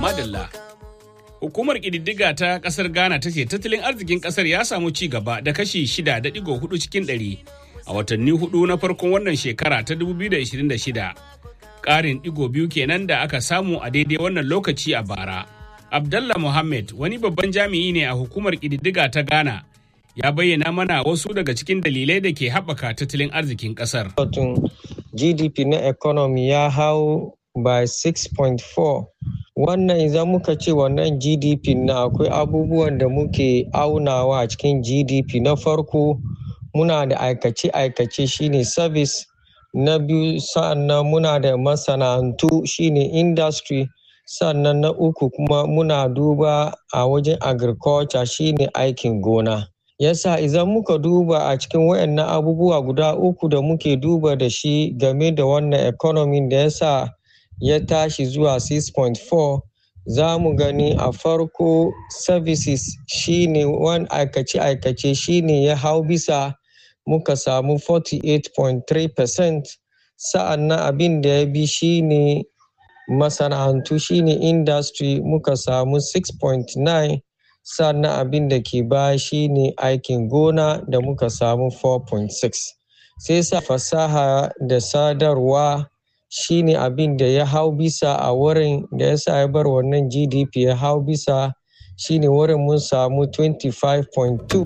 madalla. Hukumar ƙididdiga ta ƙasar Ghana ta ce tattalin arzikin ƙasar ya samu ci gaba da kashi 6.4 cikin ɗari a watanni hudu na farkon wannan shekara ta 2026. Ƙarin ɗigo biyu kenan da aka samu a daidai wannan lokaci a bara. Abdallah Mohammed wani babban jami'i ne a hukumar ƙididdiga ta Ghana ya bayyana mana wasu daga cikin dalilai da ke haɓaka tattalin arzikin ƙasar. GDP na economy ya hau by 6.4 wannan idan muka ce wannan gdp na akwai abubuwan da muke aunawa a cikin gdp na farko muna da aikace-aikace shine service na biyu sa'annan muna da masana'antu shine industry sannan na uku kuma muna duba a wajen agriculture shine aikin gona yasa idan muka duba a cikin wayannan abubuwa guda uku da muke duba da shi game da wannan economy da yasa ya tashi zuwa 6.4 za mu gani a farko services shine wani aikace-aikace shine ya hau bisa muka samu 48.3% sa'an nan abin da ya bi shine masana'antu shine industry muka samu 6.9 sannan abin da ke baya shine aikin gona da muka samu 4.6 sai sa fasaha da sadarwa shine abin da ya hau bisa a wurin da ya sa ya bar wannan gdp ya hau bisa shine wurin mun samu 25.2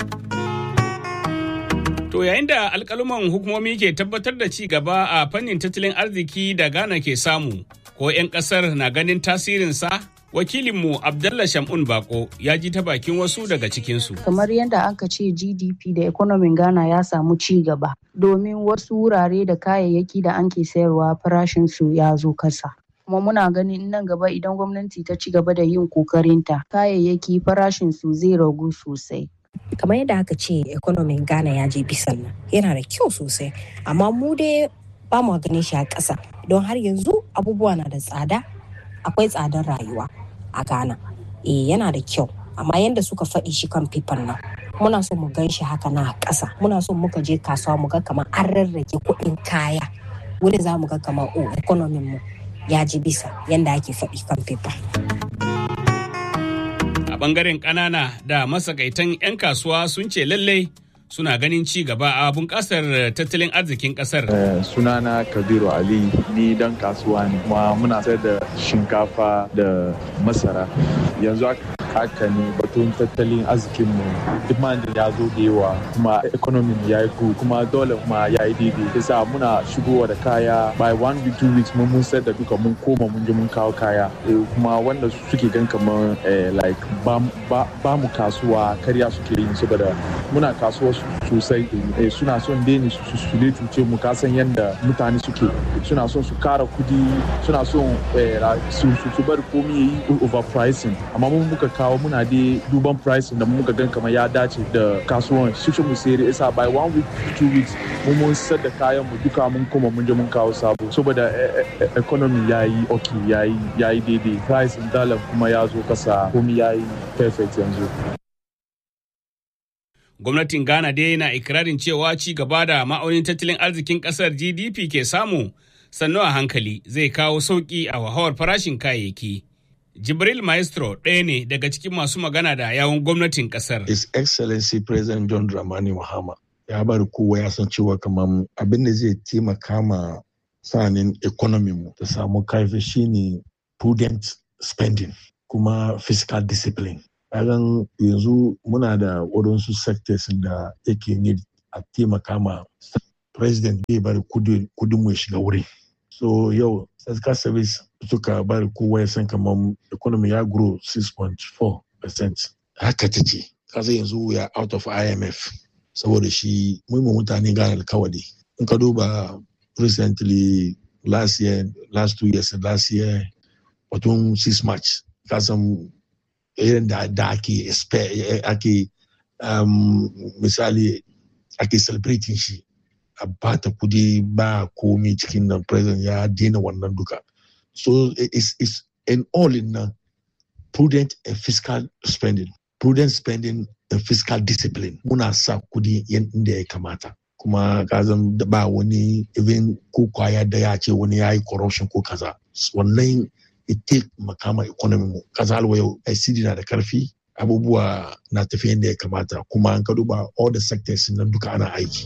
To yayin da alkaluman hukumomi ke tabbatar da ci gaba a fannin tattalin arziki da Ghana ke samu, ko 'yan kasar na ganin tasirinsa? Wakilinmu Abdallah Shamun Bako ya ji ta bakin wasu daga cikinsu. Kamar yadda aka ce GDP da economy Ghana ya samu ci gaba, domin wasu wurare da kayayyaki da an ke sayarwa farashinsu ya zo kasa. kuma muna ganin nan gaba idan gwamnati ta ci gaba da yin kokarinta kayayyaki farashinsu zai ragu sosai. kamar yadda aka ce economy ghana ya je bisan nan yana da kyau sosai amma mu dai ba mu ganin shi a ƙasa don har yanzu abubuwa na da tsada akwai tsadar rayuwa a ghana eh yana da kyau amma yadda suka faɗi shi kan fifan nan muna so mu gan shi haka na ƙasa muna so muka je kasuwa mu ga kamar an rarrage kuɗin kaya wani za mu ga kamar o economy mu ya ji bisa yadda ake faɗi kan fifa. A ɓangaren ƙanana da masakaitan 'yan kasuwa sun ce lallai suna ganin ci gaba a bunƙasar tattalin arzikin ƙasar. sunana kabiru ali ni dan kasuwa ne kuma muna sayar da shinkafa da masara yanzu haka ne batun tattalin arzikin mu demand ya zo da yawa kuma economy ya yi kuma dole kuma ya yi daidai yasa muna shigowa da kaya by one week two weeks mun mun sayar da duka mun koma mun je mun kawo kaya kuma wanda suke gan kamar like ba mu kasuwa karya suke yi saboda muna kasuwa sosai suna son daini su su cuce mu kasan yadda mutane suke suna son su kara kudi suna son su bar komi ya yi overpricing amma mun muka kawo muna da duban pricing da muka gan kamar ya dace da kasuwan shi mu sayar isa by one week two weeks mun mun sayar da kayan mu duka mun koma mun je mun kawo sabo saboda economy ya yi okay ya yi daidai pricing dollar kuma ya zo kasa komi ya yi perfect yanzu gwamnatin ghana dai na ikirarin cewa ci gaba da ma'aunin tattalin arzikin kasar gdp ke samu sannu a hankali zai kawo sauƙi a wahawar farashin kayayyaki jibril maestro ɗaya ne daga cikin masu magana da yawon gwamnatin kasar his excellency president john dramani mahama ya bari kowa ya san cewa kamar abin da zai taimaka ma sanin economy mu ta samu karfi shine prudent spending kuma fiscal discipline kagan yanzu muna da waɗansu sectors da yake ne a taimaka ma president bai bari kudin mu ya shiga wuri so yau fiscal service suka bari kowa ya san kamar economy ya grow 6.4 haka ta ce kasa yanzu ya out of imf saboda shi muhimmin mutane gane alkawari in ka duba recently last year last two years last year batun 6 march kasan irin da da ake ake um, misali ake celebrating shi a bata kudi ba komi cikin nan president ya daina wannan duka so it's, it's in all in uh, prudent and fiscal spending prudent spending and fiscal discipline muna sa kudi inda ya kamata kuma kazan ba wani even ko kwaya da ya ce wani ya yi corruption ko kaza wannan ita makama economy mu kasa alwa yau ICD na da karfi abubuwa na tafiya yadda ya kamata kuma an ka duba all the sectors nan duka ana aiki.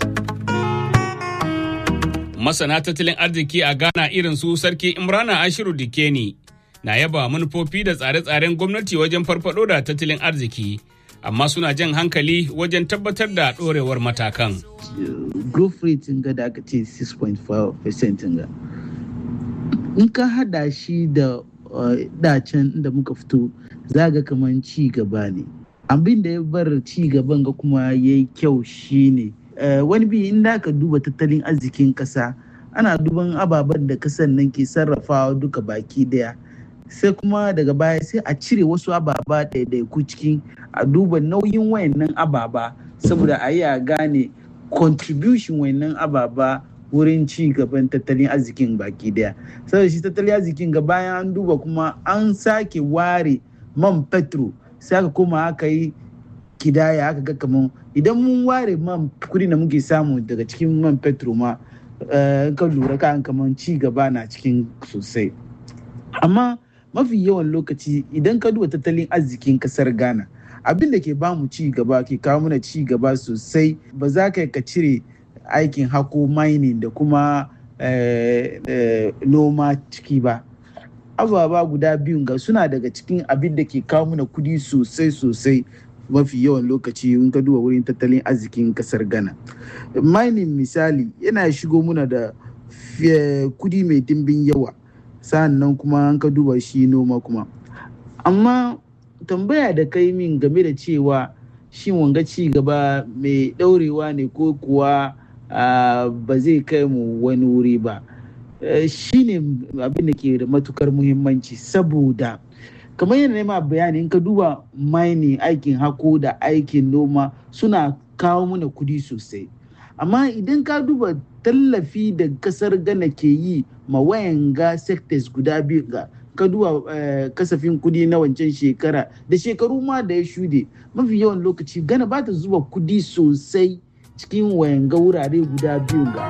Masana tattalin arziki a Ghana irin su Sarki Imrana Ashiru Dikeni na yaba manufofi da tsare-tsaren gwamnati wajen farfado da tattalin arziki, amma suna jan hankali wajen tabbatar da ɗorewar matakan. Growth rate ga da aka ce 6.5% ga. In ka hada shi da dacen da muka fito za ga kamar ci gaba ne. Abin da ya bar ci gaban ga kuma ya yi kyau shine wani bi in da ka duba tattalin arzikin kasa ana duban ababen da kasan nan ke sarrafawa duka baki daya. sai kuma daga baya sai a cire wasu ababa ɗaiɗaiku cikin a duba nauyin wayannan ababa saboda a yi a gane contribution wayannan ababa wurin ci gaban tattalin arzikin baki daya saboda shi tattalin arzikin ga bayan an duba kuma an sake ware man petro sai aka koma aka yi kidaya aka ga kamar idan mun ware man kudi da muke samu daga cikin man petro ma ka lura kan kamar ci gaba na cikin sosai amma mafi yawan lokaci idan ka duba tattalin arzikin kasar ghana abin da ke bamu ci gaba ke kawo mana ci gaba sosai ba za ka ka cire aikin hako mining da kuma noma ciki ba ababa guda biyun ga suna daga cikin abin da ke kawo mana kudi sosai sosai mafi yawan lokaci in ka duba wurin tattalin arzikin kasar ghana mining misali yana shigo muna da kudi mai dimbin yawa sa'annan kuma an ka duba shi noma kuma amma tambaya da kai min game da cewa shin wanga ci gaba mai daurewa ne ko kuwa ba zai kai mu wani wuri ba shi ne abin da ke da matukar muhimmanci saboda kamar yadda nema bayani in ka duba mining aikin hako da aikin noma suna kawo mana kudi sosai amma idan ka duba tallafi da kasar Ghana ke yi ma wayanga sectors guda biyu ga kaduwa kasafin kudi na wancan shekara da shekaru ma da ya shude mafi yawan lokaci Ghana ba ta zuba kudi sosai cikin wayanga wurare guda biyu ga